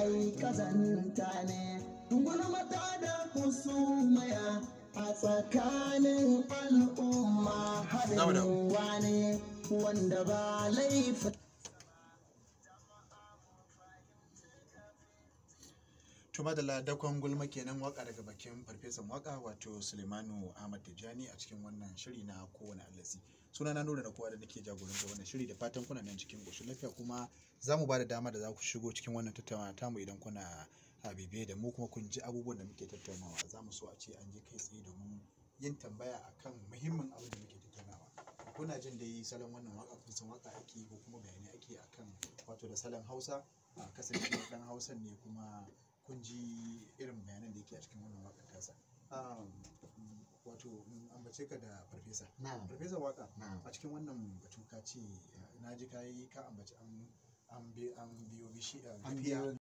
ai kazanta ne gulmata da kusumaya a tsakanin al'umma haɗin wane wanda ba laifin Tuma da dakon gulma kenan waka daga bakin farfesan waka wato Sulemanu Ahmad Tijjani a cikin wannan shiri na kowane allasi. Suna na nuna da kowa da nake jagoranta wannan shiri da fatan kuna nan cikin ƙoshin lafiya kuma za mu ba da dama da za ku shigo cikin wannan tattaunawa tamu idan kuna a bibiye da mu kuma kun ji abubuwan da muke tattaunawa za mu so a ce an je kai tsaye domin yin tambaya akan muhimmin abin da muke tattaunawa. Kuna jin dai salon wannan waka kun san waka ake ko kuma bayanai ake akan wato da salon Hausa a kasance dan Hausan ne kuma kun ji irin bayanan da yake a cikin wannan waƙar tasa wato mun ambace ka da farfesa Na'am. farfesa waka Na'am. a cikin wannan batu ka ce na ji ka yi ka ambaci an an bi- an biyo bishi An gafiya biyo